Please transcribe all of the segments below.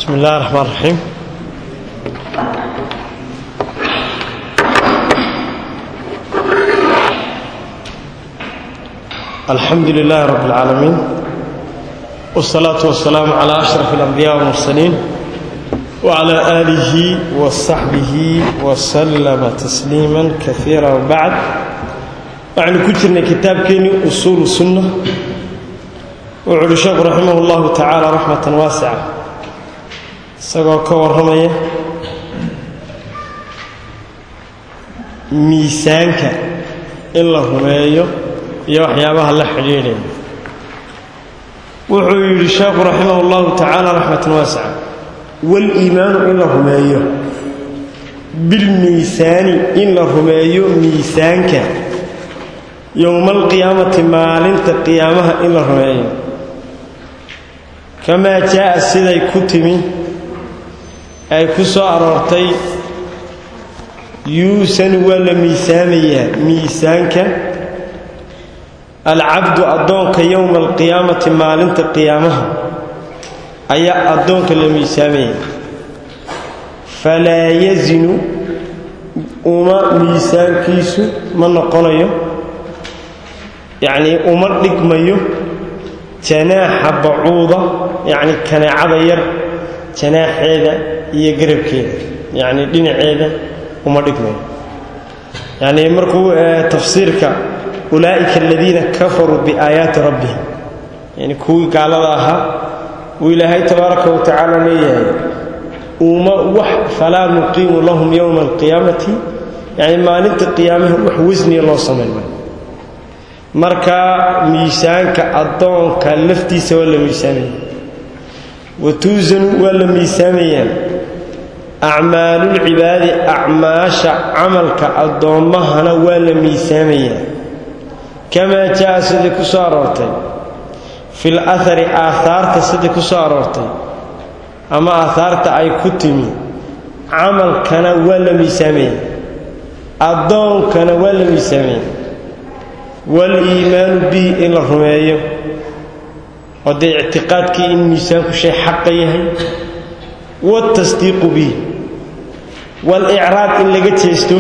بسم الله الرحمن الرحيم الحمد لله رب العالمين والصلاة والسلام على أشرف الأنبياء والمرسلين وعلى آله وصحبه وسلم تسليما كثيرا وبعد يعني كترنا كتاب كيني أصول السنة وعلى الشيخ رحمه الله تعالى رحمة واسعة isagoo ka warramaya miisaanka in la rumeeyo iyo waxyaabaha la xidhiidhaya wuxuu yidhi sheekhu raximah اllahu tacaala raxmatan waasica wاliimaanu in la rumeeyo bilmiisaani in la rumeeyo miisaanka yowma alqiyaamati maalinta qiyaamaha in la rumeeyo kamaa jaa'a siday ku timi ay ku soo aroortay yuusanu waa la miisaamayaa miisaanka alcabdu addoonka yowma alqiyaamati maalinta qiyaamaha ayaa addoonka la miisaamaya falaa yazinu uma miisaankiisu ma noqonayo yacnii uma dhigmayo janaaxa bacuuda yacni kaneecada yar janaaxeeda iyo garabkeeda yacni dhinaceeda uma dhigmayo yacni markuu tafsiirka ulaa'ika aladiina kafaruu biaayaati rabbihim yani kuwii gaalada ahaa uu ilaahay tabaaraka wa tacaala leeyahay uma wax falaa nuqiimu lahum yowma alqiyaamati yacni maalinta qiyaamaha wax wasniya loo samayn maayo marka miisaanka addoonka laftiisa waa la miisaamaya watuusanu waa la miisaamayaa acmaalulcibaadi acmaasha camalka addoommahana waa la miisaamayaa kamaa jaa sidii ku soo aroortay fil ahari aahaarta sidii ku soo aroortay ama aahaarta ay ku timi camalkana waa la miisaamaya addoonkana waa la miisaamaya wal-iimaanu bihi in la rumeeyo oo dee ictiqaadkii in miisaanku shay xaqa yahay waatasdiiqu bihi waal-icraad in laga jeesto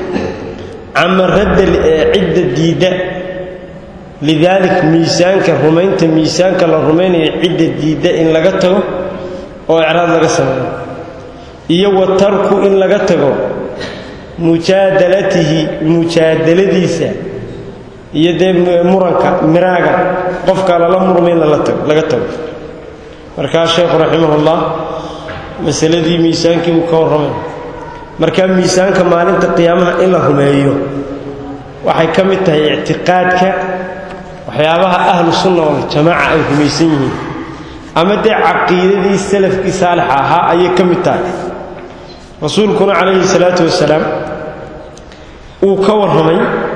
cama radda cidda diidda lidaalik miisaanka rumaynta miisaanka la rumaynayo cidda diidda in laga tago oo icraad laga sameeyo iyo wa tarku in laga tago mujaadalatihi mujaadaladiisa iyo dee muranka miraaga qofka lala murma in laga tago markaa sheekhu raximahullah masaladii miisaankii uu ka warramay markaa miisaanka maalinta qiyaamaha in la rumeeyo waxay ka mid tahay ictiqaadka waxyaabaha ahlu sunna waljamaaca ay rumaysan yihiin ama dee caqiidadii salafkii saalixa ahaa ayay ka mid tahay rasuulkuna calayhi salaatu wasalaam uu ka warramay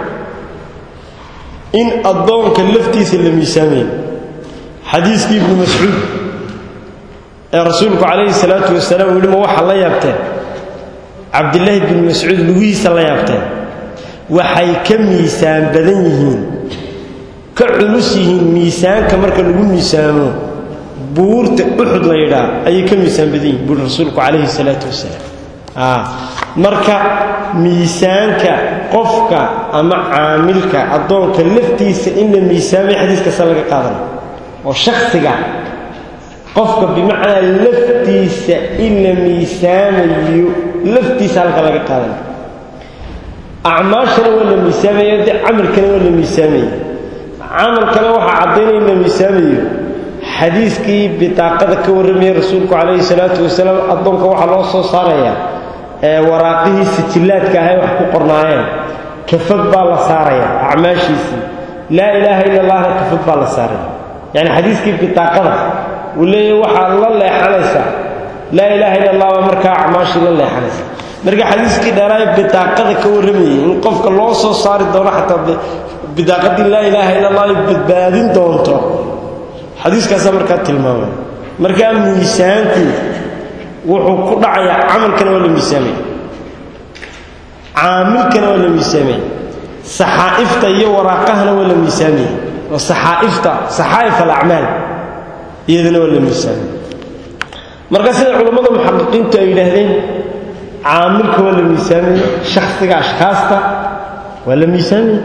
in addoonka laftiisa la miisaamayo xadiiskii ibnu mascuud ee rasuulku calayhi salaatu wasalaam uu yihi ma waxaa la yaabteen cabdilaahi bnu mascuud lugihiisa la yaabteen waxay ka miisaan badan yihiin ka culus yihiin miisaanka marka lagu miisaamo buurta uxud la yidhaa ayay ka miisaan badan yihiin buuri rasuulku calayhi salaatu wasalaam marka miisaanka qofka ama caamilka addoonka laftiisa in la miisaamay xadiiskaasa laga qaadana oo shaksiga qofka bimacnaa laftiisa in la miisaamayo laftiisa halka laga qaadana acmaashana waa la miisaamaya de camalkana waa la miisaamaya camalkana waxaa caddaynaya in la miisaamayo xadiiskii bitaaqada ka warramaya rasuulku calayhi salaatu wasalaam addoonka waxaa loo soo saarayaa ee waraaqihii sijillaadka ahay wax ku qornaayeen kafad baa la saaraya acmaashiisii laa ilaaha illa allahna kafad baa la saaraya yacni xadiiskii bitaaqada uu leeyahy waxaad la leexanaysaa laa ilaaha illa allah baa markaa acmaashii la leexanaysa marka xadiiskii dheeraay bitaaqada ka warramayay in qofka loo soo saari doono xataa bidaaqadii laa ilaaha illa allah ay badbaadin doonto xadiiskaasaa markaa tilmaamay markaa miisaanku wuxuu ku dhacayaa camalkana waa la miisaamaya caamilkana waa la miisaamaya saxaa'ifta iyo waraaqahana waa la miisaamaya oo saxaa'ifta saxaa'if alacmaal iyadana waa la miisaamaya marka sida culammada muxaqiqiintu ay yidhaahdeen caamilka waa la miisaamaya shaksiga ashkaasta waa la miisaamaya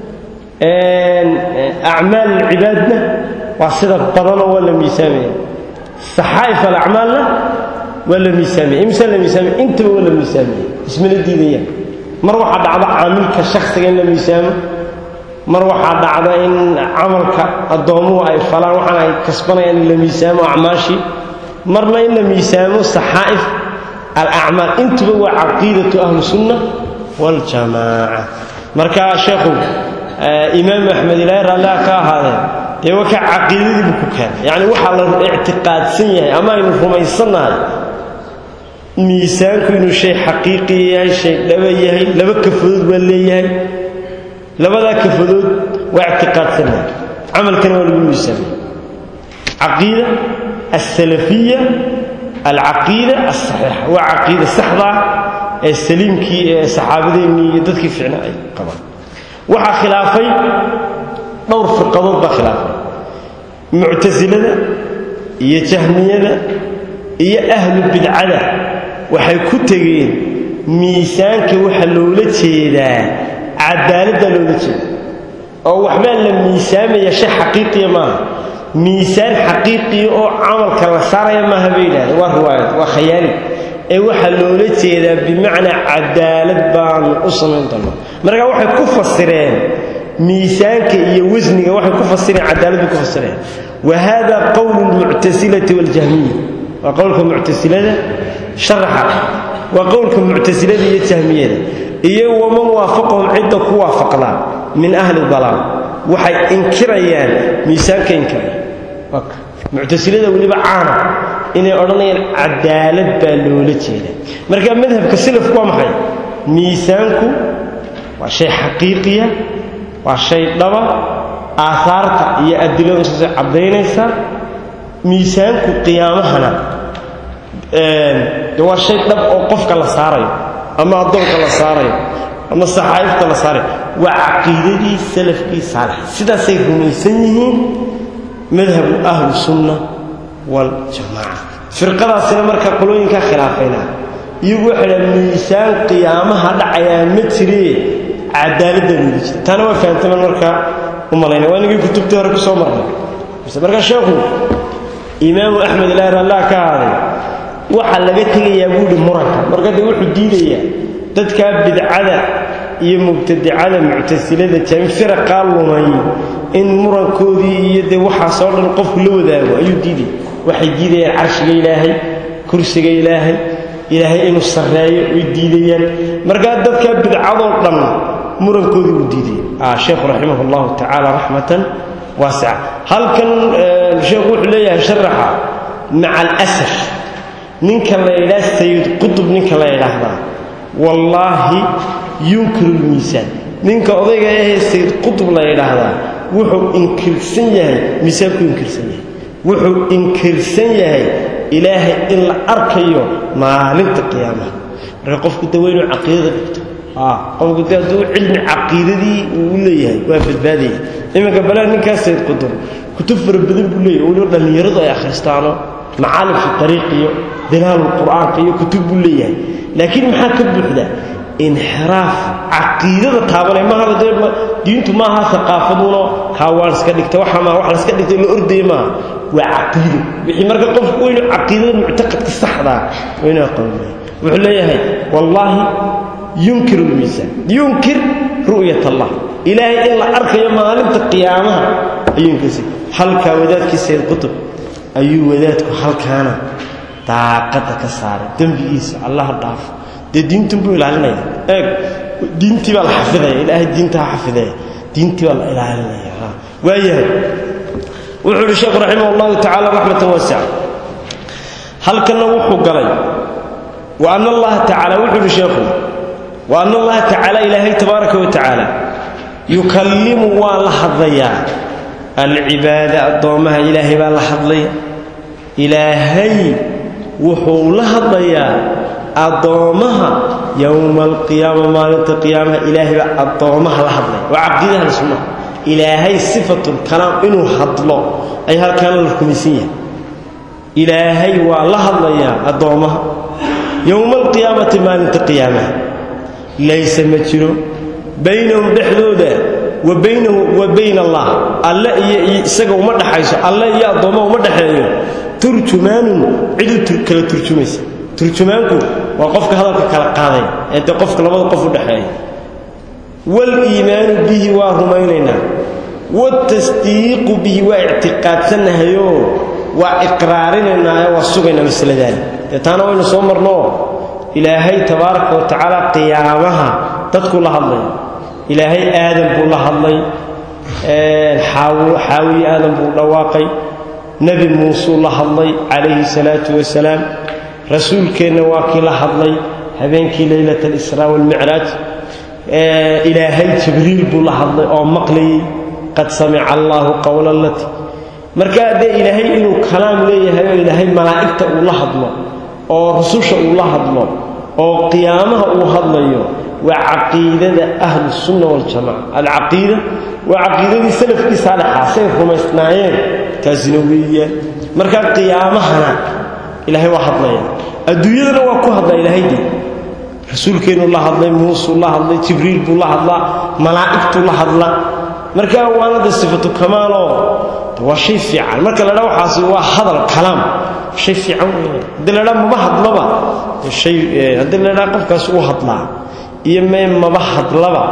acmaal alcibaadna waa sida badanoo waa la miisaamaya saxaa'if alacmaalna waa la miisaamaya imsaa la miisaamaya intaba waa la miisaamaya ismana diidayaan mar waxaa dhacda caamilka shaksiga in la miisaamo mar waxaa dhacda in camalka addoommuhu ay falaan waxaana ay kasbanayaan in la miisaamo acmaashii marna in la miisaamo saxaa'if alacmaal intuba waa caqiidatu ahlusunna waljamaaca marka sheekhu imaam axmed ilaahay raalliha ka ahaadee dee waka caqiidadii buu ku keenay yacni waxaa la ictiqaadsan yahay ama aynu rumaysannahay miisaanku inuu shay xaqiiqi yahay shay dhaba yahay laba kafadood baa leeyahay labadaa kafadood waa ictiqaadsannahay camalkana waa lagu miisaamay caqiida alsalafiya alcaqiida alsaxiixa waa caqiida saxdaa ee saliimkii ee saxaabadeennii iyo dadkii ficna ay qabaan waxaa khilaafay dhowr firqadood baa khilaafay muctasilada iyo jahmiyada iyo ahlu bidcada waxay ku tegeen miisaanka waxa loola jeedaa cadaaladdaa loola jeeda oo waxbaa la miisaamaya shay xaqiiqiya maaha miisaan xaqiiqiya oo camalka la saaraya maaha bay yidhahdeen waa riwaayad waa khayaali ee waxaa loola jeedaa bimacnaa cadaalad baanu u samayn doonaa markaa waxay ku fasireen miisaanka iyo wasniga waxay ku fasireen cadaalad bay ku fasireen wa hada qowlu lmuctasilati waljahmiya waa qowlka muctasilada sharaxa waa qowlka muctasilada iyo jahmiyada iyo waman waafaqahum cidda ku waafaqdaa min ahli dalaal waxay inkirayaan miisaanka inkiraya muctasilada weliba caana inay odhanayaan cadaalad baa loola jeeda marka madhabka silafku waa maxay miisaanku waa shay xaqiiqiya waa shay dhaba aahaarta iyo adiladu saasay caddaynaysaa miisaanku qiyaamahana de waa shay dhab oo qofka la saarayo ama addoonka la saarayo ama saxaa'ifta la saarayo waa caqiidadii salafkii saalax sidaasay rumaysan yihiin madhabu ahlu sunna waljamaaca firqadaasina marka qolooyinkaa khilaafayna iyagu waxay dhaha miisaan qiyaamaha dhacayaa ma jiree cadaaladda loola jira taana waa fahamtaman markaa u malayna waa inagii kutubtii hore ku soo marnay marka sheekhu imaamu axmed ilaahi raallah ka ahaaday waxaa laga tegayaa buuhi muranka marka dee wuxuu diidayaa dadkaa bidcada iyo mubtadicada muctasilada jaami firaqaa lumay in murankoodii iyo dee waxaasoo dhan qofku la wadaago ayuu diidaya waxay diidayaan carshiga ilaahay kursiga ilaahay ilaahay inuu sarreeyo way diidayaan markaa dadkaa bidcadoo dhan murankoodii uu diidaya sheekhu raximah allahu tacaala raxmatan waasica halkan sheekhu wuxuu leeyahay sharaxa maca alasaf ninka la yidhaha sayid qutub ninka la yidhaahdaa wallaahi yunkiru lmiisaan ninka odayga ahee sayid qutub la yidhaahdaa wuxuu inkirsan yahay miisaanku inkirsan yahay wuxuu inkirsan yahay ilaahay in la arkayo maalinta qiyaamaha marka qofku de waa inuu caqiidada dhigto qofku de hadduu cilmi caqiidadii uu u leeyahay waa badbaadaya iminka balaa ninkaas sayid qutub kutub fara badan buu leeyahay weliba dhallinyaradu ay akhristaano macaalim fi ariiq iyo dilaalul qur'aanka iyo kutub buu leeyahay laakiin maxaa ka buuxda inxiraaf caqiidada taabanay maaha dee diintu maaha aqaafaduno kaawaan iska dhigta waxa maa wax la iska dhigta la ordaya maaha waa caqiido wixii marka qofku waynu caqiidada muctaqadka saxdaa waynu aqoonaya wuxuu leeyahay wallaahi yunkiru lmiisaan yunkir ru'yat allah ilaahay in la arkayo maalinta qiyaamaha ayuu inkirsan halkaa wadaadkii sayid qutub ayuu wadaadku halkaana daaqadda ka saaray dembigiisa allaha dhaafo dee diintun buu ilaalinaya eeg diintii baa la xafidaya ilaahay diinta ha xafidaya diintii baa la ilaalinaya waayahay wuxuu uhi sheekhu raximah allahu tacaala raxmatan waasica halkanna wuxuu galay wa ana allaha tacaala wuxuu uhi sheekhu wa ana allaha tacaala ilaahay tabaaraka wa tacaala yukallimu waa la hadlayaa alcibaada addoommaha ilaahay baa la hadlaya ilaahay wuxuu la hadlayaa addoommaha yowma alqiyaama maalinta qiyaamaha ilaahay baa addoommaha la hadlaya waa caqiidaha la sunnaha ilaahay sifatulkalaam inuu hadlo ay halkaana la rumaysan yahay ilaahay waa la hadlayaa addoommaha yowma alqiyaamati maalinta qiyaamaha laysa ma jiro baynahum dhexdooda wa baynahu wa bayna allah alle iyo isaga uma dhaxayso alle iyo addoommaha uma dhexeeyo turjumaanun cidu kala turjumaysa turjumaanku waa qofka hadalka kala qaaday ee dee qofka labada qof u dhexeeya waliimaanu bihi waa rumaynaynaa watasdiiqu bihi waa ictiqaadsannahayoo waa iqraarinaynaayo waa sugaynaa masaladaani dee taana waynu soo marnoo ilaahay tabaaraka wa tacaala qiyaamaha dadkuu la hadlay ilaahay aadan buu la hadlay xaawiye aadan buu dhawaaqay nebi muusuu la hadlay calayhi salaatu wasalaam rasuulkeenna waa kii la hadlay habeenkii leylat alisraa waalmicraaj ilaahay jibriil buu la hadlay oo maqlayay qad samica allaahu qowla lati markaa dee ilaahay inuu kalaam leeyahay oo ilaahay malaa'igta uu la hadlo oo rususha uu la hadlo oo qiyaamaha uu hadlayo waa caqiidada ahlusunna waljamaca alcaqiida waa caqiidadii salafkii saalixaa say rumaysnaayeen taasina weeyaan markaa qiyaamahana ilaahay waa hadlaya adduunyadana waa ku hadlaa ilaahaydi rasuulkeennuu la hadlay muusuu la hadlay jibriil buu la hadlaa malaa'igtuu la hadlaa markaa waanada sifatu kamaaloo waa shay fiican marka la dhaa waxaasi waa hadal kalaam shay fiican weeyaan haddii la dhaa maba hadlaba hay haddii la dhaa qofkaas uu hadlaa iyo mee maba hadlaba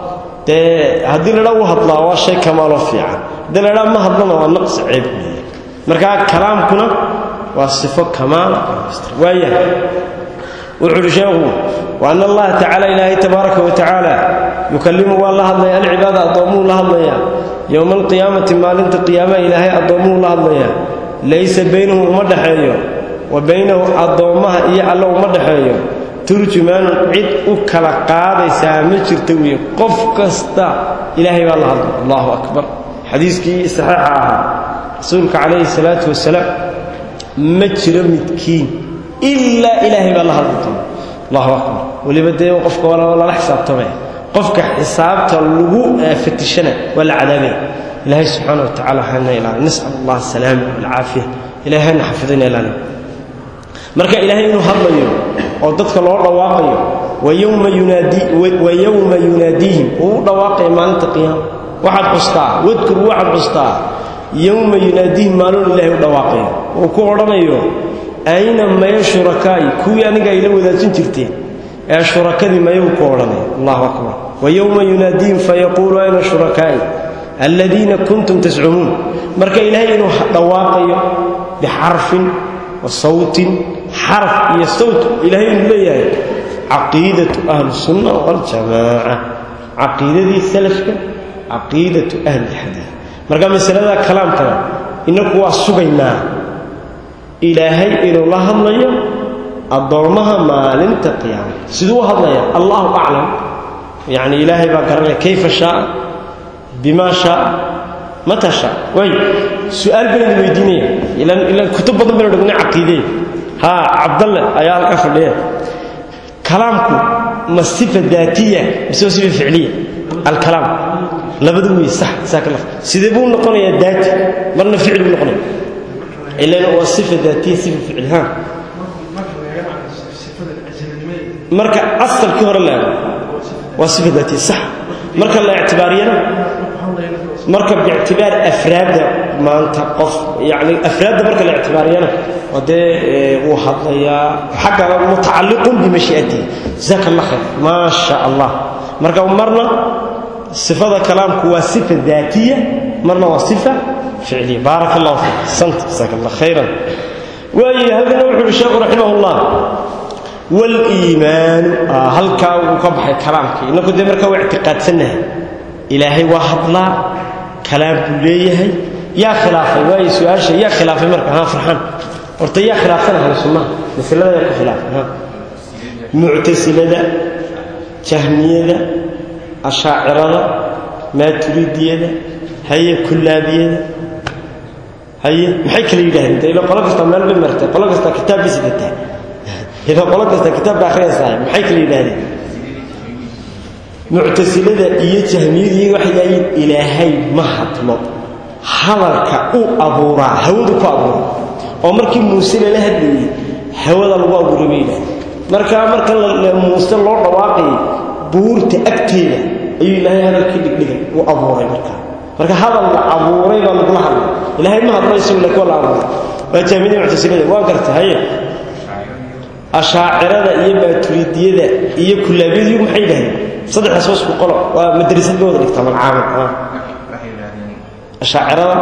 dee haddii la dhaa uu hadlaa waa shay kamaaloo fiican haddii la dhaa ma hadlana waa naqsi ceeb weeye markaa kalaamkuna waa sifo kamaala waayahay wuxuu uhi sheekhu وأن الله تعالى إلهي تبارك وتعالى يكلم والله الله العبادة أضموا الله الله يوم القيامة ما لنت قيامة إلهي أضموا الله الله ليس بينه ومدحيه وبينه أضمها إيا الله ومدحيه ترجمان عد أكلا قاضي سامج تروي قف كستا إلهي والله الله أكبر حديث كي صحيحها رسولك عليه الصلاة والسلام مجر متكين إلا إلهي والله الله allahu akbar weliba dee qofka waa lala xisaabtamay qofka xisaabta lagu fatishana waa la cadaabaya ilaahay subxaana wa tacala hana ilaali nasal allah asalaama walcaafiya ilahay hana xafidina ilaali marka ilaahay inuu hadlayo oo dadka loo dhawaaqayo wayowma yunaadi wa yowma yunaadiihim uu u dhawaaqaya maalinta qiyaama waxaad xustaa wadkur waxaad xustaa yowma yunaadiihim maalin ilaahay u dhawaaqayo uu ku odhanayo ayna maya shurakaa'i kuwii aniga ayla wadaajin jirteen ee shurakadii mayuu ku odhanay allahu akbar wa yowma yunaadiihim fayaquulu ayna shurakaa'i aladiina kuntum tascumuun marka ilaahay inuu dhawaaqayo bixarfin wa sawtin xarf iyo sawt ilaahay inuu leeyahay caqiidatu ahlisunna waljamaaca caqiidadii salafka caqiidatu ahlilxadiid marka masalada kalaamkana inaku waa sugaynaa ilaahay inuu la hadlayo addoommaha maalinta qiyaama siduu u hadlaya allahu aclam yacni ilaahay baa garanaya kayfa shaaa bimaa shaaa mata shaa way su-aal baynu weydiinaya ilan ilan kutub badan baynu dhignay caqiidee haa cabdalle ayaa halka fadhiya kalaamku ma sifa daatiya mise waa sifa ficliya alkalaam labadu wey sax saaka laf sidee buu noqonayaa daati marna ficil buu noqonaya ilan waa sifa daatiya sifa ficil haa marka asalkii hore la eego waa sifa daatiya sax marka la ictibaariyana marka biictibaar afraadda maanta qof yani afraadda marka la ictibaariyana waa dee wuu hadlayaa xagga mutacalliqun bimashii'atihi jazaaka allah khayr maa sha allah marka marna sifada kalaamku waa sifa daatiya marna waa sifa ficliya baaraka allahu fiik sant jazaaka allah khayran waayo halkana wuxuu uhi sheekhu raximah allah waliimaanu halkaa wuu ka baxay kalaamkii inaku dee markaa waa ictiqaadsannahay ilaahay waa hadlaa kalaam buu leeyahay yaa khilaafay waayo su-aasha yaa khilaafay marka haa farxan horta yaa khilaafsan ahlu sunnaha masalada yaa ku khilaafay ha muctasilada jahmiyada ashaacirada maaturidiyada haye kullaabiyada haye maxay kala yidhahdeen de ila qolo kasta meel bay martay qolo kasta kitaab bay sidataa ila qolo kasta kitaab bay akhriyaysaa maxay kala yidhahdeen muctasilada iyo jahmiyadii waxay yidhahdeen ilaahay ma hadlo hadalka uu abuuraa hawadu ku abuura oo markii muuse lala hadlayey hawada lagu abuuray bay yidhahdeen markaa marka muuse loo dhawaaqayay buurta agteeda ayuu ilaahay hadalkii dhigdhigay uu abuuray markaa marka hadal la abuuray baa lagula hadlay ilaahay ma hadlo isagu laakiin waa la abuuray waa jaamidii muctasilada waa garta haye ashaacirada iyo maaturidiyada iyo kullaabiyadu maxay yidhahdeen saddexdaas waa isku qolo waa madrasad ba wada dhigtaa magcaamad ashaacirada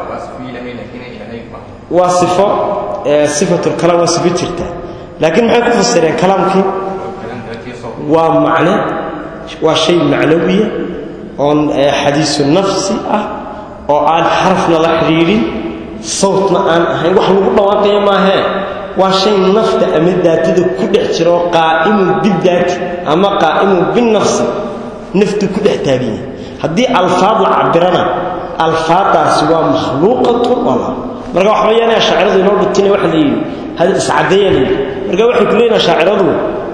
waa sifo sifatul kalaam waa sifo jirta laakiin maxay ku fasireen kalaamkii waa macne waa shay macnawiya oon xadiisu nafsi ah oo aan xarafna la xidhiidhin sawtna aan ahayn wax lagu dhawaaqayo maahee waa shay nafta ama daatada ku dhex jira oo qaa'imun bidaati ama qaa'imun binafsi naftu ku dhex taagan yahay haddii alfaad la cabirana alfaadaasi waa makhluuqatun wala marka waxa weeyaan ashaaciradu inoo dhutina waxa la yidhi hada iscadeeya la yidhi marka waxay ku leeyihin ashaaciradu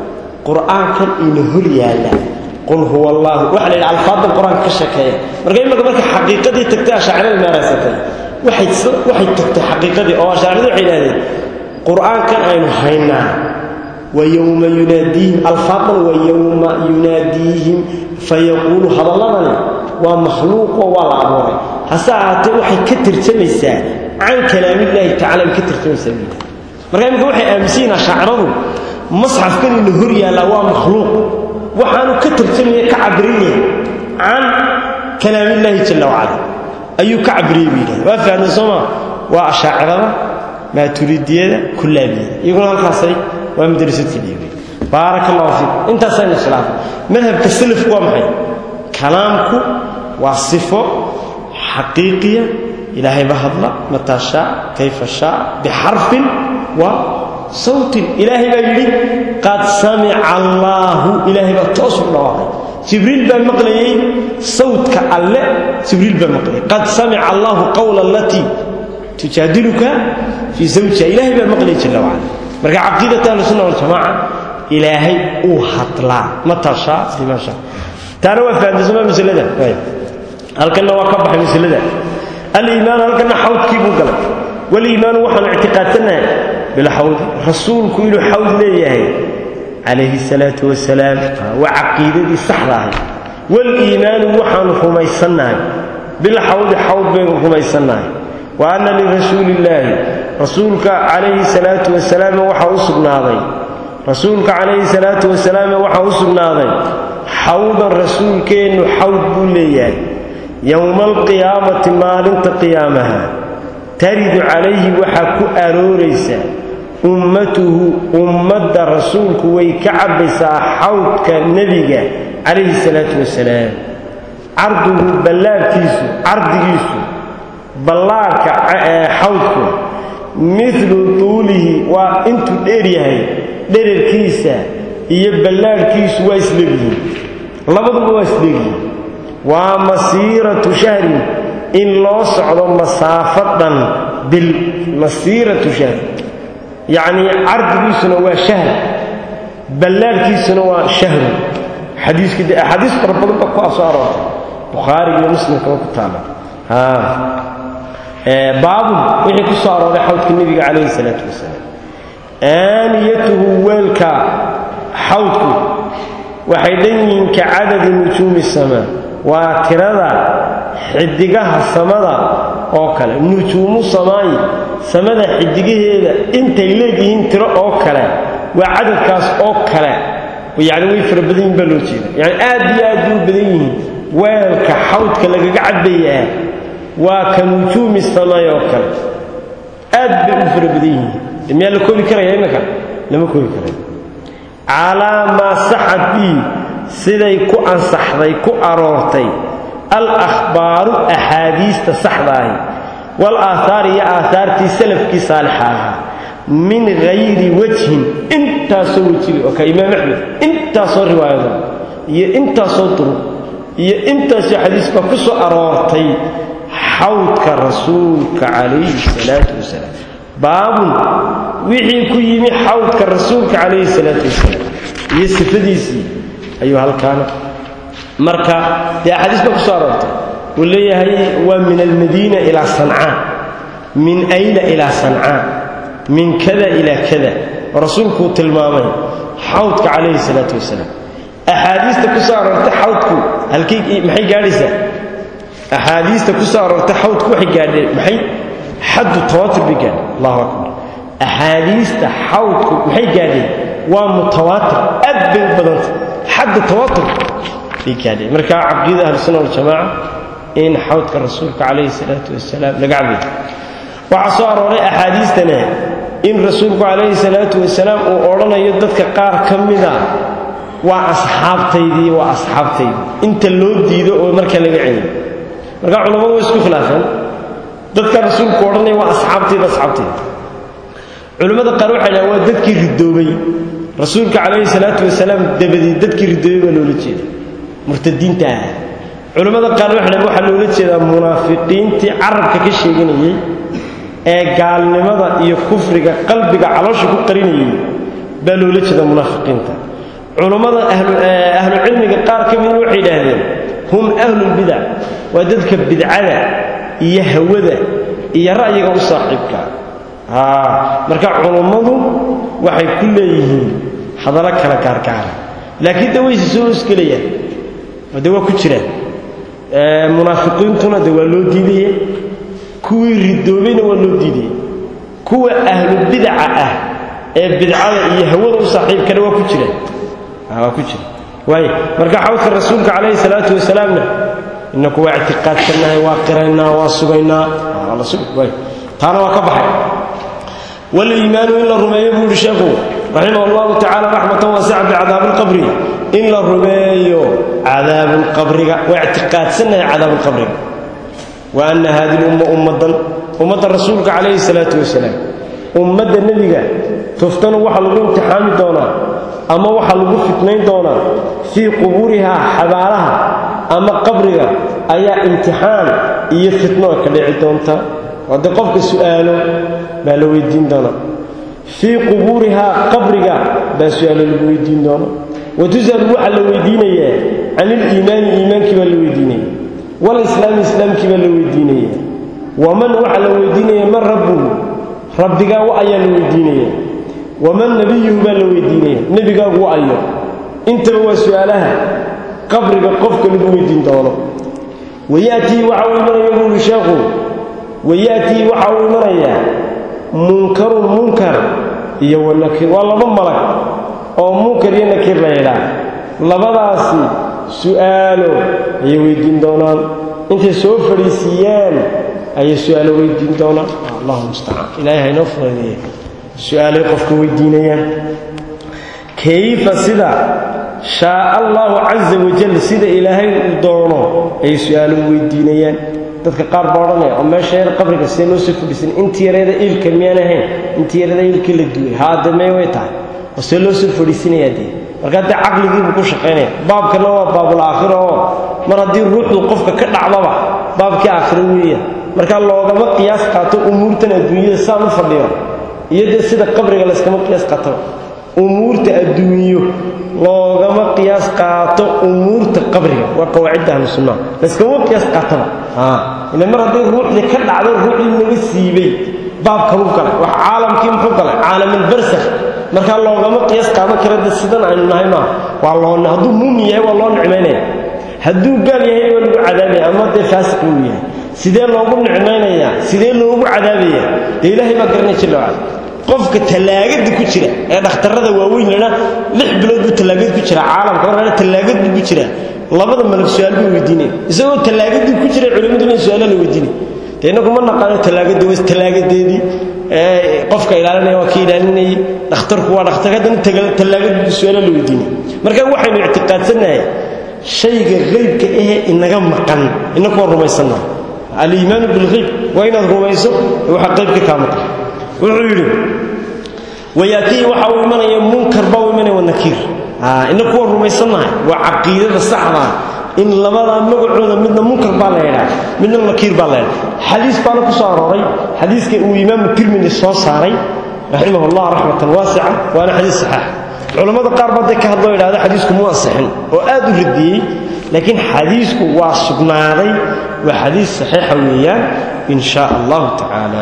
qur'aankan ina hor yaalla qul huwa allahu waxa la yidhi alfaadan qur-aanka ka sheekeeya marka imaka marka xaqiiqadii tagtay ashaacirada maaraysatay waxay waxay tagtay xaqiiqadii oo ashaaciradu waxay yidhahdeen qur'aankan aynu haynaa wa yowma yunaadiihim alfaadan wa yowma yunaadiihim fayaquulu hadalladani waa makhluuqoo waa la abuuray hase ahaatee waxay ka tirjamaysaa can kalaamillaahi tacala bay ka tirjamaysaa buu marka imika waxay aaminsan yihin ashaaciradu masxafkan ina hor yaallaa waa makhluuq waxaanu ka tarjamaya ka cabiran yahay can kalaamillaahi jalla wacala ayuu ka cabiriyey buu yidhahda waa fahamtay sooma waa ashaacirada maaturidiyada kullaabiyada iyaguna halkaasay waa madrasadka dhiibay baaraka allahu fiikum intaasayna khilaafay madhabka salafku waa maxay kalaamku waa sifo xaqiiqiya ilaahay ba hadla mataa shaa kayfa shaa bixarfin wa sawtin ilaahay baa yidhi qad samica allaahu ilaahay baa toos u dhawaaqay jibriil baa maqlayey sawtka alle jibriil baa maqlayay qad samica allaahu qawla allatii tujaadiluka fii zawjiha ilaahay baa maqlayay jalla wacala marka caqiidata ahlusunna waljamaaca ilaahay uu hadlaa mataa shaa bima shaa taana waa fahamtaysama masalada halkanna waa ka baxay masalada aliimaanu halkanna xawdkii buu galay waliimaanu waxaanu ictiqaadsanahay bilxawdi rasuulku inuu xawd leeyahay calayhi salaatu wasalaam waa caqiidadii saxda ahay waliimaanu waxaanu rumaysannahay bilxawdi xawd baynu rumaysannahay wa anna lirasuuli illaahi rasuulka calayhi salaatu wasalaam waxaa u sugnaaday rasuulka calayhi salaatu wasalaam waxaa u sugnaaday xawdan rasuulkeennu xawd buu leeyahay yowma alqiyaamati maalinta qiyaamaha taridu calayhi waxaa ku arooraysa ummatuhu ummadda rasuulku way ka cabbaysaa xawdka nebiga calayhi salaatu wasalaam carduhu ballaarkiisu cardigiisu ballaarka xawdku milu tuulihi waa intuu dheer yahay dherarkiisa iyo ballaarhkiisu waa isleegyihiin labaduba waa isleegyihiin waa masiiratu shahrin in loo socdo masaafo dhan bil masiiratu shahrin yacnii cardigiisuna waa shahr ballaarhkiisuna waa shahru xadiiska de axaadiis fara badan baa ku soo aroortay bukhaariga iyo muslimkaba ku taala baabun wixii ku soo arooray xawdka nebiga calayhi salaatu wasalaam aaniyatuhu weelka xawdku waxay dhan yihiin ka cadadi nujuumi samaa waa tirada xidigaha samada oo kale nujuumu samaayi samada xidigaheeda intay leegyihiin tiro oo kale waa cadadkaas oo kale yani way fara badan yihin baa loo jeeda yani aad iyo aad bay u badan yihiin weelka xawdka lagaga cadbayaa waa ka nujuumi samaay oo kale aad bay u fara badan yihiin miyaa la koobi karaya imminka lama koobi karayo calaa maa saxad bii siday ku ansaxday ku aroortay al akhbaaru axaadiista saxda ahi wal aaahaar iyo aahaartii salafkii saalixa ahaa min hayri wajhin intaasoo wejiga oo ka imaam axmed intaasoo riwaayado iyo intaasoo duruq iyo intaasoo xadiis baa ku soo aroortay xawdka rasuulka calayhi salaatu wasalaam baabun wixii ku yimi xawdka rasuulka calayhi salaatu wasalaam iyo sifadiisii ayuu halkaana marka dee axaadiis baa ku soo aroortay uu leeyahay waa min almadiina ilaa sancaa min ayla ilaa sancaa min kada ilaa kada oo rasuulkuu tilmaamay xawdka calayhi salaatu wasalaam axaadiista ku soo aroortay xawdku halkay maxay gaadhaysaa axaadiista ku soo aroortay xawdku waxay gaadheen maxay xaddu tawaatur bay gaadheen allahu akbar axaadiista xawdku maxay gaadheen waa mutawaatir aad bay u badantay xadda tawaatur bay gaadheen markaa caqiida ahlusunna waljamaaca in xawdka rasuulka calayhi salaatu wasalaam laga cabayo waxaa soo arooray axaadiistana in rasuulku calayhi salaatu wasalaam uu odhanayo dadka qaar ka mida waa asxaabtaydii waa asxaabtaydii inta loo diido oo marka laga celiyo marka culammadu way isku khilaafeen dadka rasuulku odhanaya waa asxaabtayda asxaabtayda culimmada qaar waxay dhahan waa dadkii ridoobay rasuulka calayhi salaatu wasalaam dabadii dadkii ridoobay baa loola jeeda murtadiinta ah culimmada qaar waxay dhahan waxaa loola jeedaa munaafiqiintii carabka ka sheeganayey ee gaalnimada iyo kufriga qalbiga caloosha ku qarinayay baa loola jeeda munaafiqiinta culammada ahlucilmiga qaar ka mida waxay idhaahdeen hum ahlulbidac waa dadka bidcada iyo hawada iyo ra'yiga u saaxiibka marka culummadu waxay ku leeyihiin hadallo kala gaargaara laakiin de wayse soo hosgelayaan oo de waa ku jiraan munaafiqiintuna de waa loo diidaya kuwii ridoobayna waa loo diidaya kuwa ahlubidaca ah ee bidcada iyo hawada u saaxiibkana waa ku jiraan waa ku jira waay marka xawdka rasuulka calayhi salaatu wasalaamna inaku waa ictiqaadsannahay waa qiraynaa waa sugaynaa waay taana waa ka baxay waliimaanu in la rumeeyo buu yihi sheekhu raximah allahu tacala raxmatan waasica bicadaabilqabri in la rumeeyo cadaabulqabriga waa ictiqaadsannahay cadaabulqabriga wa anna haadihi lumma ummadan ummadda rasuulka calayhi salaatu wasalaam ummadda nebiga tuftanu waxaa lagu imtixaami doonaa ama waxaa lagu fitnayn doonaa fii qubuurihaa xabaalaha ama qabriga ayaa imtixaan iyo fitno ka dhici doonta haddii qofka su'aalo baa la weydiin doonaa fii qubuurihaa qabriga baa su'aalo lagu weydiin doona wa tus'alu waxaa la weydiinayaa can iliimaani iimaankii baa la weydiinaya walislaami islaamkii baa la weydiinaya waman waxaa la weydiinaya man rabbuhu rabbigaa wa ayaa la weydiinaya waman nebiyuhu baa la weydiinaya nebigaagu wa ayo intaba waa su'aalaha qabriga qofka lagu weydiin doono waya'tii waxa uu imanaya buuhi sheekhu waya'tii waxa uu imanayaa munkarun munkar iyo wanakiir waa laba malag oo munkar iyo nakiir la yidhaah labadaasi su'aalo ayay weydiin doonaan intay soo fadhiisiiyaan ayay su'aalo weydiin doonaan allahu mustacaan ilaahay haynoo fudaydeye su-aalay qofka weydiinayaan kayfa sida shaaa allahu casa wajal sida ilaahay uu doono ayay su-aalo weydiinayaan dadka qaar baa odhanaya oo meesha yar qabriga sidee loo soo fadhiisan intii yareeda iilka miyaan ahayn intii yareeda iilkii la duway haade mee way tahay oo see loo soo fadhiisinayaa dee markaa dee caqligiibuu ku shaqaynaya baabkana waa baabul aakhira oo mar haddii ruuxdu qofka ka dhacdaba baabkii aakhiro weeyaan markaa loogama qiyaas qaato umuurtan adduunyada saan u fadhiyo iyo dee sida qabriga layskama qiyaas qaataba umuurta adduunyo loogama qiyaas qaato umuurta qabriga waa qawaacidda ahlu sunnaha layskama qiyaas qaataba ila mar haddii ruuxdii ka dhacday ruuxdii naga siibay baabkan u galay wax caalamkii muxuu galay caalamulbarsakh markaa loogama qiyaas qaadan kara de sidan aynu nahay maaha waa loo hadduu muumin yahay waa loo nicmaynaya hadduu gaal yahayna waa lagu cadaabaya ama dee faasiq uu yahay sidee loogu nicmaynayaa sidee loogu cadaabaya dee ilaahay baa garanay jilla wacala qofka tallaagada ku jira ee dhakhtarrada waaweyn lana lix bilood buu tallaagad ku jira caalamka markana tallaagad buu ku jira labada malag su-aal bay weydiinaya isagoo tallaagadii ku jira culimmadu in su-aala la weydiinay dee innagu ma naqaano tallaagada was tallaagadeedii qofka ilaalinaya waa ka ilaalinayay dhakhtarku waa dhakhtar haddana tallaagadii su-aala la weydiinay marka waxaynu ictiqaadsannahay shayga qaybka ahe inaga maqan inaku waa rumaysannaha aliimaanu bilhayb waa inaad rumayso waxa qaybka kaa maqan wuxuu yidhi wayaatii waxa uu imanaya munkar baa u imanaya wanakiir inaku waa rumaysannahay waa caqiidada saxdaa in labadaa magacooda midna munkar baa la yidhaa midna nakiir baa la yidhaa xadiis baana ku soo arooray xadiiska uu imaamu tirmidi soo saaray raximah allah raxmatan waasica waana xadiis saxaax culammada qaar baa dee ka hadloo yidhahda xadiisku mu ansixin oo aad u radiyey laakiin xadiisku waa sugnaaday waa xadiis saxiixa weeyaan in shaa allahu tacaala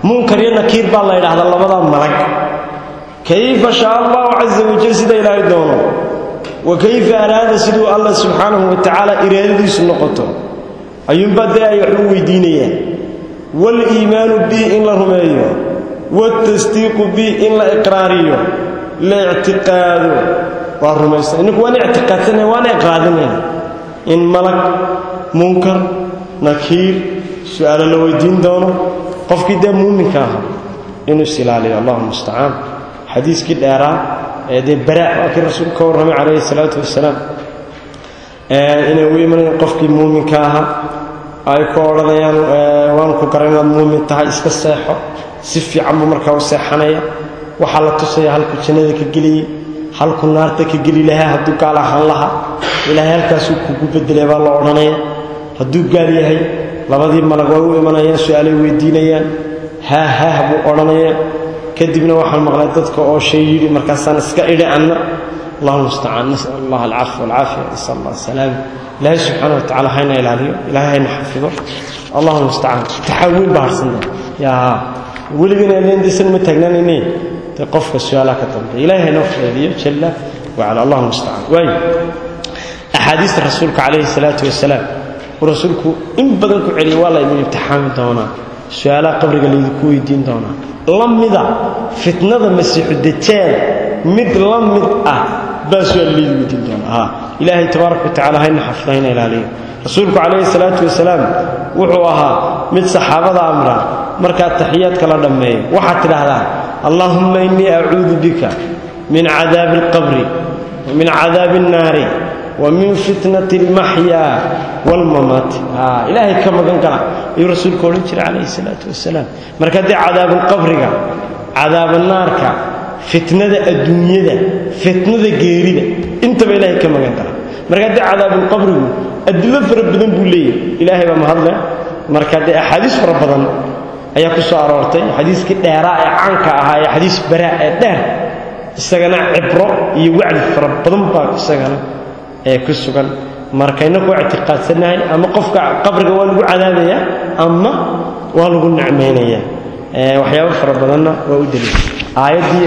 munkar iyo nakiir baa la yidhaahdaa labadaa malag kayfa shaa allahu casa wajal sida ilaahay doono wa kayfa araada siduu allah subxaanahu wa tacaala iraadadiisu noqoto ayuunbaa dee ay wax u weydiinayaan waaliimaanu bi in la rumeeyo waaltasdiiqu bi in la iqraariyo la ictiqaado waa rumaysan inninku waan ictiqaadsanaya waana iqraadinayna in malag munkar nakiir su-aalo la weydiin doono qofkii dee muuminka aha inuu is ilaaliyo allahu mustacaan xadiiskii dheeraa ee dee bara waa kii rasuulku ka warramay calayhi salaatu wasalaam inay u imanayaan qofkii muuminka ahaa ay ku odhanayaan waan ku garan inaad muumin tahay iska seexo si fiican buu markaa u seexanaya waxaa la tusaya halkuu jannada ka geliyey halkuu naarta ka geli lahaa hadduu gaal ahaan lahaa ilaahay halkaasuu kugu bedelay baa la odhanaya hadduu gaal yahay labadii malag way u imanayaan su-aalay weydiinayaan haa haah buu odhanaya kadibna waxaan maqlay dadka oo shay yidhi markaasaan iska idhi anna allahuma mustacaan nasal allah alcafw walcaafiya nasal allah asalaam ilaahay subxaana wa tacala hayna ilaaliyo ilaahay hayna xafido allahuma mustacaan taxaawiin baa harsanta yaa weligana leendisan ma taagnaanayne dee qofka su-aalaha ka dambeeya ilaahay haynoo fudeediyo jalla wacala allahuma mustacaan waayo axaadiista rasuulka calayhi salaatu wasalaam uu rasuulku in badan ku celiyay waa laydin imtixaami doonaa su-aalaha qabriga laydinku weydiin doonaa la mida fitnada masiixu dajaal mid la mid ah baa su-aal laydi weydiin doonaa ilaahay tabaaraka watacala hayna xafida hayna ilaaliyo rasuulku calayhi salaatu wasalaam wuxuu ahaa mid saxaabada amra markaa taxiyaadka la dhammeeyo waxaad tidhaahdaa allaahumma innii acuudu bika min cadaabi alqabri wa min cadaabi annaari wa min fitnati almaxyaa waalmamaati ilaahay ka magan gala ayuu rasuulku odhan jiray calayhi salaatu wasalaam marka haddii cadaabulqabriga cadaabanaarka fitnada adduunyada fitnada geerida intaba ilaahay ka magan gala marka haddii cadaabulqabrigu adilo fara badan buu leeyahy ilaahay baa mahadle marka dee axaadiis fara badan ayaa ku soo aroortay xadiiskii dheeraa ee caanka ahaa ee xadiis baraa ee dheer isagana cibro iyo wacdi fara badan baa isagana ee ku sugan markayna ku ictiqaadsanahay ama qofka qabriga waa lagu cadaabaya ama waa lagu nicmaynaya waxyaabo fara badanna waa u daliil aayaddii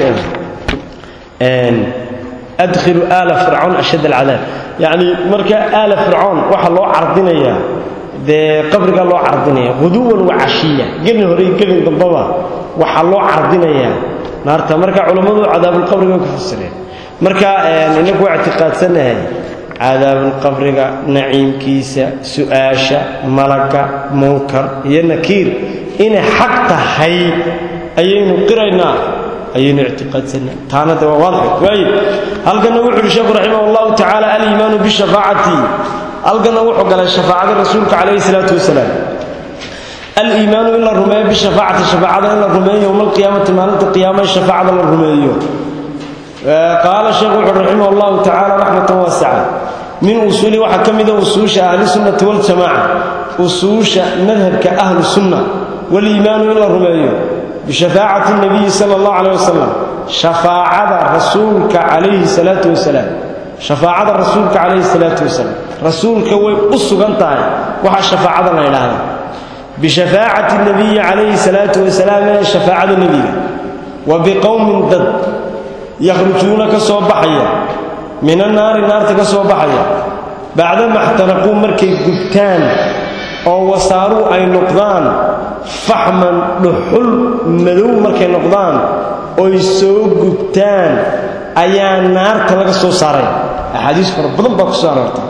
adkhilu aala fircawn ashad alcadaab yacni marka aala fircawn waxaa loo cardinayaa dee qabrigaa loo cardinaya huduwan wa cashiya gelin hore iyo gelin dambaba waxaa loo cardinayaa naarta marka culammadu cadaabulqabriga way ku fasireen marka inagu waa ictiqaadsanahay cadaabulqabriga naciimkiisa su-aasha malaga munkar iyo nakiir inay xaq tahay ayaynu qiraynaa ayaynu ictiqaadsannaa taana de waa waadix waaye halkanna wuxu uhi sheekhu raximah allahu tacaala aliimaanu bishafaacati halkanna wuxuu galay shafaacada rasuulka calayhi salaatu wasalaam aliimaanu in la rumeeyo bishafaacati shafaacada in la rumeeyo yowma alqiyaamati maalinta qiyaamaha shafaacada la rumeeyo qaala sheekhu wuxuu raximah allahu tacaala raxmatan waasica min usuuli waxaa ka mida usuusha ahlisunnati waljamaca usuusha madhabka ahlu sunna waliimaanu in la rumeeyo bishafaacati nabiyi sala allahu caleyh wasalam shafaacada rasuulka calayhi salaatu wasalaam shafaacada rasuulka calayhi salaatu wasalaam rasuulka way u sugan tahay waxaa shafaacada la ydhaahdaa bishafaacati nabiyi calayhi salaatu wasalaam ee shafaacada nebiga wa biqowmin dad yakhrujuuna ka soo baxaya min annaari naarta ka soo baxaya bacdama xtanaquu markay gubtaan oo wasaaruu ay noqdaan faxman dhuxul madow markay noqdaan oy soo gubtaan ayaa naarta laga soo saaray axaadiis fara badan baa ku soo aroortay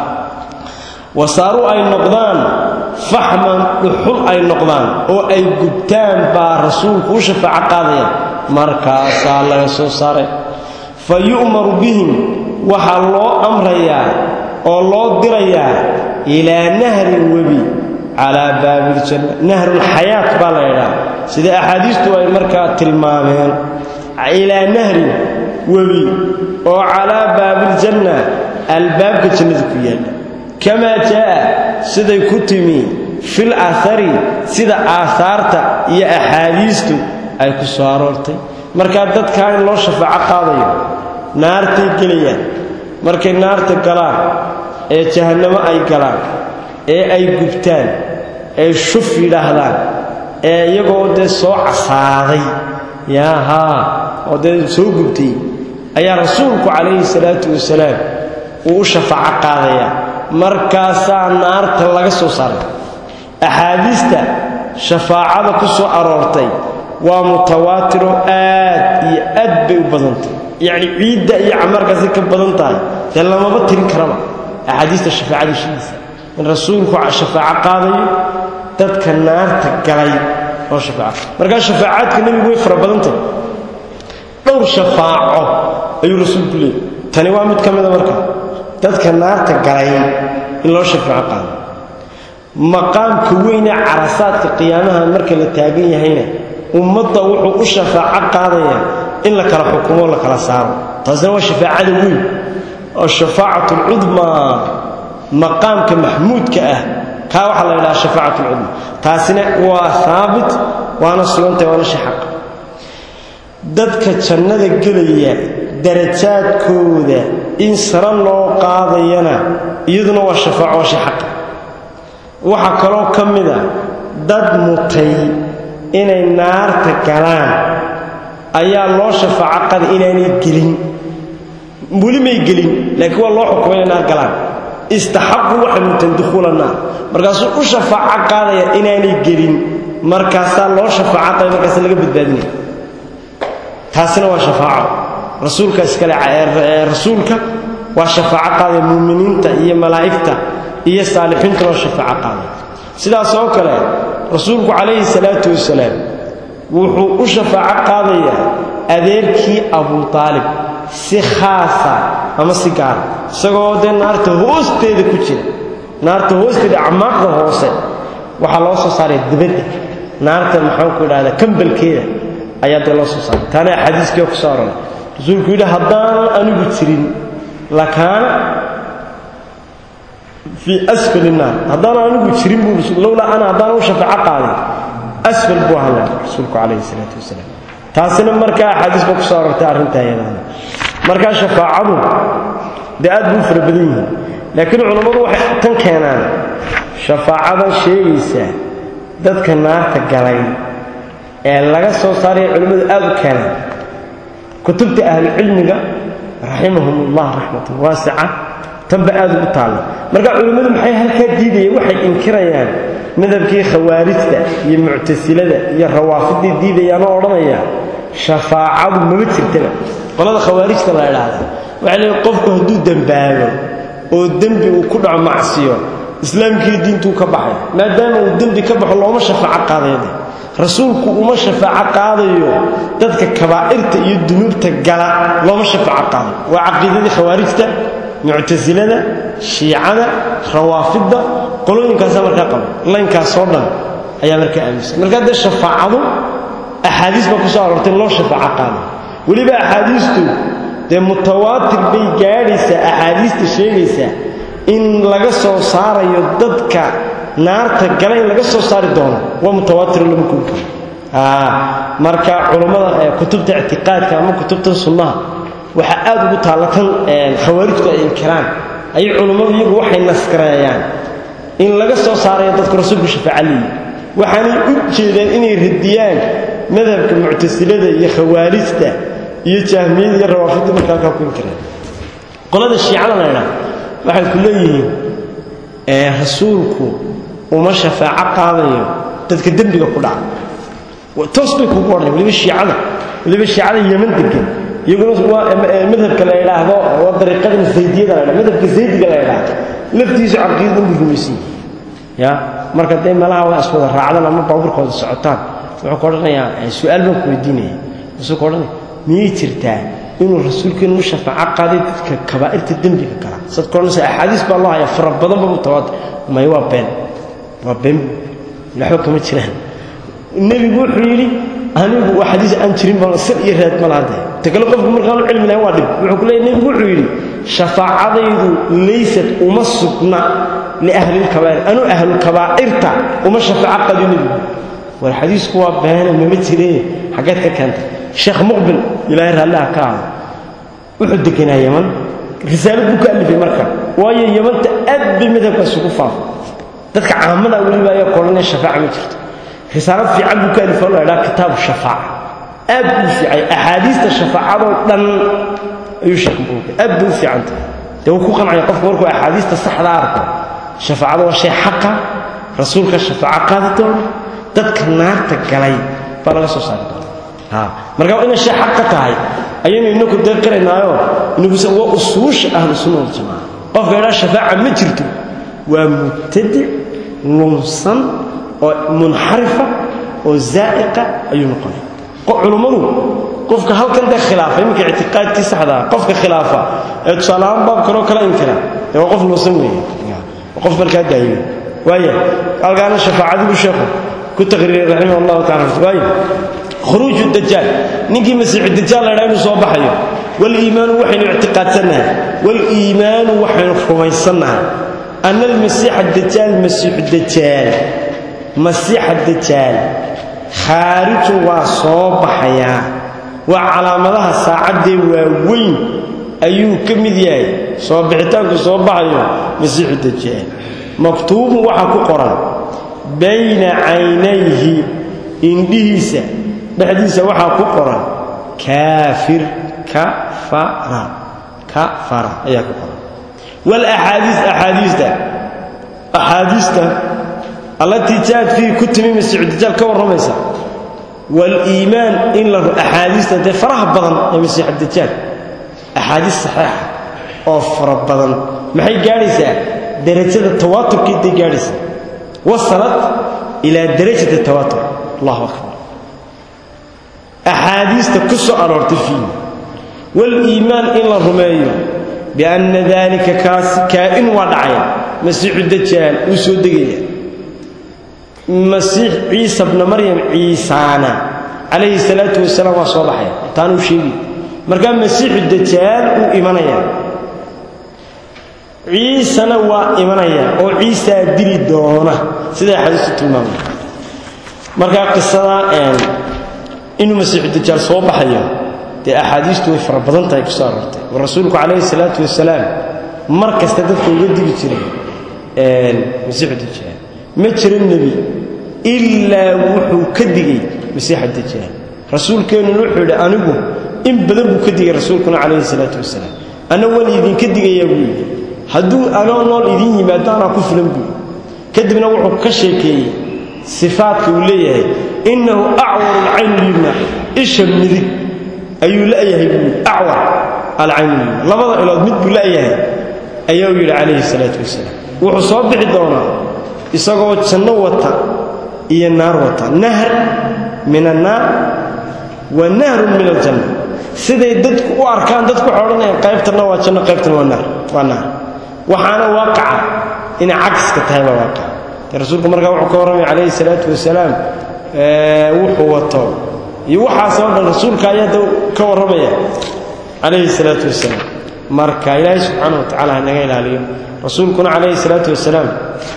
wasaaruu ay noqdaan faxman dhuxul ay noqdaan oo ay gubtaan baa rasuulku u shafaaco qaadaya markaasaa laga soo saaray fa yu'maru bihim waxaa loo amrayaa oo loo dirayaa ilaa nahrin webi calaa baabiljanna nahrulxayaat baa la ydhaha sida axaadiistu ay markaa tilmaameen ilaa nahrin webi oo calaa baabiljanna albaabka jannada ku yaalla kamaa jaa'a siday ku timi fil aahari sida aahaarta iyo axaadiistu ay ku soo aroortay markaa dadkaa in loo shafaaco qaadayo naartay gelayaan markay naarta galaan ee jahannamo ay galaan ee ay gubtaan ee shuf yidhaahdaan ee iyagoo dee soo casaaday yaa haa oo dee soo gubtay ayaa rasuulku calayhi salaatu wasalaam uu u shafaaco qaadaya markaasaa naarta laga soo saaray axaadiista shafaacada ku soo aroortay waa mutawaatiro aad iyo aad bay u badantay yacni ciidda iyo camarkaasi ka badan tahay dee lamaba tirin karaba axaadiista shafaacada heshidiisa in rasuulku shafaaco qaadayo dadka naarta galay oo shafaaco markaa shafaacaadka nebigu way fara badantahy dhowr shafaaco ayuu rasuulku leeyay tani waa mid ka mida marka dadka naarta galay in loo shafaaco qaado maqaamka weynee carasaadka qiyaamaha marka la taagan yahayna ummadda wuxuu u shafaaco qaadayaa in la kala xukumo la kala saaro taasina waa shafaacada weyn oo shafaacatu alcudmaa maqaamka maxmuudka ah kaa waxaa la ydhaha shafaacat alcudmaa taasina waa haabit waana sugantahay waana shaxaq dadka jannada gelaya darajaadkooda in sare loo qaadayana iyaduna waa shafaaco waa shaxaq waxaa kaloo ka mid a dad mutay inay naarta galaan ayaa loo shafaaco qaday inaanay gelin weli may gelin laakiin waa loo xukumay inay naar galaan istaxaqu waxay muteen dukhuula naar markaasuu u shafaaco qaadaya inaanay gelin markaasaa loo shafaaco qaday markaasa laga badbaadinaya taasina waa shafaaco rasuulka iskale rasuulka waa shafaaco qaadaya muuminiinta iyo malaa'igta iyo saalixiinta loo shafaaco qaaday sidaas oo kale rasuulku calayhi salaatu wasalaam wuxuu u shafaaco qaadayaa adeerkii abu aalib si khaasa ama si gaara isagoo dee naarta hoosteeda ku jira naarta hoosteeda acmaaqda hoose waxaa loo soo saaraya dibadda naarta maxaanku idhahda kambalkeeda ayaa dee loo soo saaray taana axaadiiskii ku soo aroray rasuulku yidhi haddaanan anigu jirin lakaana fii asfali naar haddaanan anigu jirin buu lowlaa ana haddaanan u shafaaco qaadin asfal buu ahaan lahaa rasuulku calayhi salaatu wasalaam taasina markaa axaadiis ba ku soo arortay arrintaa iyadaana markaa shafaacadu dee aad buu u fara badan yihiin laakiin culammadu waxay tan keenaan shafaacadan sheegaysaa dadka naarta galay ee laga soo saaraya culimmadu aad u keenaan kutubta ahlucilmiga raximahum ullah raxmatan waasica tanba aad ugu taalla marka culimmadu maxay halkaa diidayeen waxay inkirayaan madhabkii khawaarijta iyo muctasilada iyo rawaafidii diidayaanoo odhanaya shafaacadu mama jirtaba qolada khawaarijta la idhaahda waxay leeyiin qofku hadduu dembaabo oo dembi uu ku dhaco macsiyo islaamkii diintuu ka baxay maadaama uu dembi ka baxo looma shafaaco qaadayde rasuulku uma shafaaco qaadayo dadka kabaa'irta iyo dunuubta gala looma shafaaco qaadayo waa caqiidadii khawaarijta muctasilada shiicada rawaafidda qolooyinkaasa markaa qaba laynkaasoo dhan ayaa markaa aaminsan markaa dee shafaacadu axaadiis baa ku soo aroortay in loo shafaaco qaadayo weliba axaadiistu dee mutawaatir bay gaadhaysaa axaadiista sheegaysaa in laga soo saarayo dadka naarta gala in laga soo saari doono waa mutawaatir lama koobi karo marka culammada kutubta ictiqaadka ama kutubta sunnaha waxaa aad ugu taalla tan khawaarijtu ay inkiraan ayay culummadu iyagu waxay naskareeyaan in laga soo saarayo dadku rasuulku shafaaca leeyihi waxaanay u jeedaan inay radiyaan madhabka muctasilada iyo khawaarijta iyo jahmiyada iyo rawaafidda marka halkaa ku inkireen qolada shiicada la ydhaha waxay ku leeyihiin rasuulku uma shafaaco qaadayo dadka dembiga ku dhaca toos bay kugu odhan waliba shiicada waliba shiicada yeman degan iyaguna waa madhabka la idhaahdo waa dariiqadan zaydiyada la ydhahdo madhabka zaydiga la idhaahdo laftiisu caqiidadan buu rumaysan ya marka dee meelaha waa iswada raacdan ama baabuurkooda socotaan wuxuu ka odhanayaa su-aal baan ku weydiinaya wuxuu ka odhanaya miyay jirtaa inuu rasuulkeenu u shafaaco qaaday dadka kabaa'irta dembiga gala saad ka odhanaysa axaadiis baa loo hayaa fara badanba mutawaatir may waa been waa been waxba kama jiraan nebigu wuxuu yidhi anigu waa xadiis aan jirin baan sir iyo raad ma lahade ta kale qofku markaanu cilmi lahayn waa dhib wuxuu ku leeyay nebigu wuxuu yidhi shafaacadaydu laysat uma sugna liahlilkabaa'ir anuu ahlulkabaa'irta uma shafaaco qadiyo nebigu war xadiisku waa beene mama jiree xaggeed ka keentay sheekh muqbil ilaahay raalliha ka ahdo wuxuu deganaa yaman risaalad buu ka alifay marka waayo yamanta aad bay madhabkaas ugu faafay dadka caamada weliba ayaa koodhanaya shafaaca ma jirto risaalad fiican buu ka alifoo la idhaha kitaabu shafaaca aad buu fiicay axaadiista shafaacadoo dhan ayuu sheekh buuga aad bay u fiican tahay dee wuu ku qancaya qofku markuu axaadiista saxda arko shafaacada waa shay xaqa rasuulka shafaaco qaadi doona dadka naarta galay baa laga soo saari doona ha marka inay shay xaqa tahay ayaynu inaku deeqiraynaayo inagusa waa usuusha ahlu sunna waljamaaca qofka idhaa shafaaca ma jirto waa mubtadic lunsan oo munxarifa oo zaa'iqa ayuu noqonaya culummadu qofka halkan dee khilaafa iminka ictiqaadkii saxdaa qofka khilaafa ee tusaaleahaan baab kaloo kala inkira dee waa qof lunsan weeye waa qof markaa daayimay waaya halkaana shafaacadibu sheekhu ku taqriiray raximah allahu tacala waaya khuruuju dajaal ninkii masiixu dajaal la ydhaa inuu soo baxayo waliimaanu waxaynu ictiqaadsannahay waliimaanu waxaynu rumaysannahay ana almasiixa dajaal masiixu dajaal masiixa dajaal khaarijun waa soo baxayaa waa calaamadaha saacaddee waaweyn ayuu ka mid yahay soo bixitaanku soo baxayo masiixu dajaal maktuubun waxaa ku qoran bayna caynayhi indhihiisa dhexdiisa waxaa ku qoran kaafir kafara kafara ayaa ku qoran walaxaadiis axaadiista axaadiista allatii jaad fiihi ku timi masiixu dajaal ka warramaysa waliimaan in la axaadiista dee faraha badan ee masiixu dajaal axaadiis saxiixa oo fara badan maxay gaadhaysaa darajada tawaaturkii day gaadhaysaa wasalat ilaa darajati tawaatur allahu akbar axaadiista ku soo aroortay fiihi waliimaan in la rumeeyo bianna daalika kaas kaa'in waa dhacaya masiixu dajaal uu soo degaya masiix ciisa bna maryam ciisaana calayhi salaatu wasalaam waa soo baxaya taanuu sheegi markaa masiixu dajaal uu imanaya ciisana waa imanaya oo ciisaa dili doona siday axaadiistu tilmaamay markaa qisada inuu masiixu dajaal soo baxayo dee axaadiistu way fara badan tahay ku soo aroortay oo rasuulku calayhi salaatu wasalaam mar kasta dadka uga digi jiray masiixu dajaal ma jiro nebi ilaa wuxuu ka digay masiixa dajaal rasuulkeennuna wuxuu yidhi anigu in badan buu ka digay rasuulkuna calayhi salaatu wasalaam anna waan idinka digayaa buu yidhi hadduu anoo nool idiin yimaado anaa ku filan buu kadibna wuxuu ka sheekeeyey sifaadka uu leeyahay innahu acwaru alcayn lyumna isha midig ayuu la'yahay buu yidhi acwar alcayn lyumna labada ilood mid buu la'yahay ayaa uu yidhi calayhi salaatu wasalaam wuxuu soo bixi doonaa isagoo janno wata iyo naar wata nahr min annaar wa nahrun min aljanna siday dadku u arkaan dadku waxay odhanayaan qaybtanna waa janno qaybtana waa naar waa naar waxaana waaqaca inay cagska tahay baa waaqaca dee rasuulku markaa wuxuu ka warramaya calayhi salaatu wasalaam wuxuu wato iyo waxaasoo dhan rasuulka ayaa da ka warramaya calayhi salaatu wasalaam marka ilaahay subxaana wa tacala ha naga ilaaliyo rasuulkuna calayhi salaatu wasalaam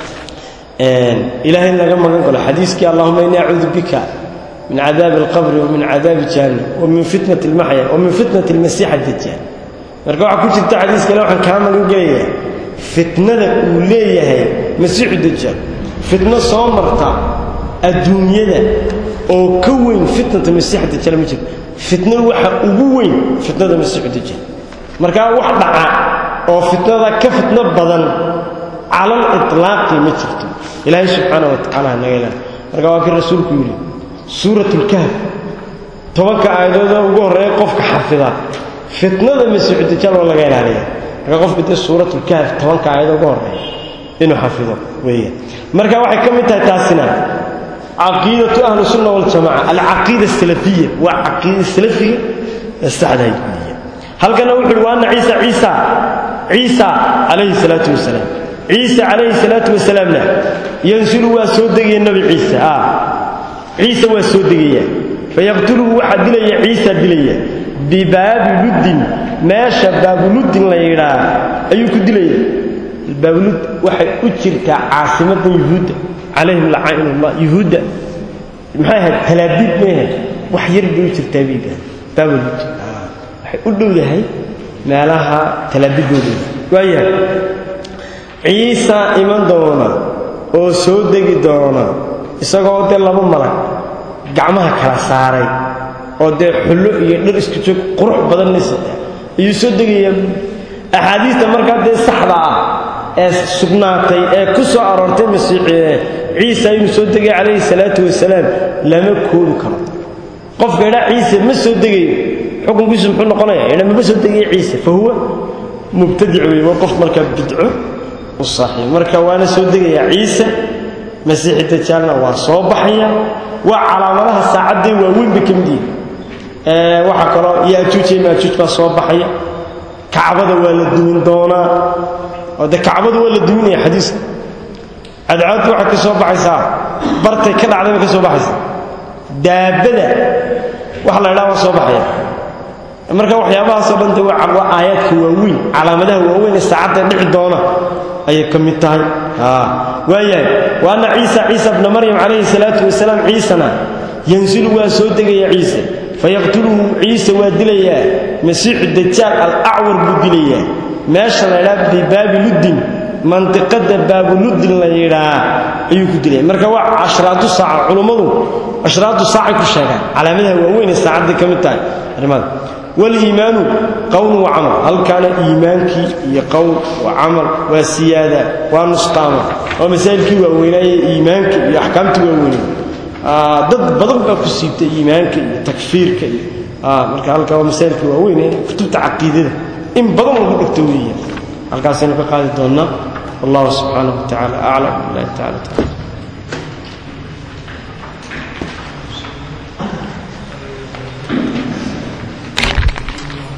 ilahay laga magan galo xadiiskii allahuma ini acuudu bika min cadaabi alqabri wamin cadaabi jahannam wamin fitnati almaxya wamin fitnati almasiix addajaal marka waxaa ku jirta xadiis kale waxaan kaa magan gelayaa fitnada uu leeyahay masiixu dajaal fitno soo marta adduunyada oo ka weyn fitnata masiix dajaal ma jirto fitnadu waxa ugu weyn fitnada masiixu dajaal markaa wax dhaca oo fitnada ka fitno badan calal itlaaqi ma jirto ilaahay subxaana wa tacala naga ilaali marka waa kii rasuulku yidhi suurat lkahf tobanka aayadooda ugu horreeya qofka xafida fitnada masiixu dajaal waa laga ilaaliya marka qofka dee suurat lkahf tobanka aayado ugu horreeya inuu xafido weeyaan marka waxay ka mid tahay taasina caqiidatu ahli sunna waljamaca alcaqiida asalafiya waa caqiida salafiga ee saxdahay halkana wuxu uhi wa anna ciisa ciisa ciisa calayhi salaatu wasalaam ciise calayhi salaatu wasalaamna yansilu waa soo degaya nebi ciise ciise waa soo degaya fayaqtuluhu waxaa dilaya ciisa dilaya bibaabi luddin meesha baabuluddin la yidhaa ayuu ku dilaya baabulud waxay u jirtaa caasimadan yuhuudda calayhim lacainullah yuhuudda maxay ahayd talaabiid may ahayd wax yar bay u jirtaa bay dhahay baabulud waxay u dhowdahay meelaha talaabidooda waayahay ciisa iman doona oo soo degi doona isagoo dee laba malag gacmaha kala saaray oo dee xullo iyo dhar isku joog qurux badanna sita ayuu soo degaya axaadiista markaa dee saxda ah ee sugnaatay ee ku soo aroortay masiix ciisa inuu soo degay calayhi salaatu wasalaam lama koobi karo qofka idhaa ciise ma soo degayo xukunkiisu muxuu noqonaya idha mama soo degayo ciise fa huwa mubtadic wey waa qof markaa bidco u saaxiib marka waana soo degayaa ciise masiixi dajaalna waa soo baxaya waa calaamadaha saacadday waaweyn bay ka mid yihin waxaa kaloo yaajuuj iyo maajuuj baa soo baxaya kacbada waa la duwin doonaa oo de kacbadu waa la duwinaya xadiiska cadcaaddu waxay ka soo baxaysaa bartay ka dhacday bay ka soo baxaysaa daabada waxa la idhaha waa soo baxaya marka waxyaabahaasoo dhan de waa aayaadka waaweyn calaamadaha waaweyn ee saacadda dhici doona ayay ka mid tahay waayahay wa anna ciisa ciisa bna maryam calayhi salaatu wasalaam ciisana yansilu waa soo degaya ciise fayaqtuluhu ciise waa dilayaa masiixu dajaal alacwar buu dilayaa meesha la ydhaa bibaabi luddin mandiqada baabuluddin la yidhaa ayuu ku dilaya marka waa ashraatu saaca culummadu ashraatu saacay ku sheegaan calaamadaha waaweyn ee saacadday ka mid tahay arrimada waliimaanu qowl wa camal halkaana iimaankii iyo qowl wa camal waa siyaada waa nusqaama waa masaa'ilkii waaweynaaye iimaanka iyo axkaamtii waaweynay dad badan baa ku siibtay iimaanka iyo takfiirka iyo marka halkaa waa masaa'ilkii waaweyn ee kutubta caqiidada in badan lagu dhigto weeyaan halkaasaynu ka qaadi doonnaa wallahu subxaanahu wa tacala aclam billahi tacala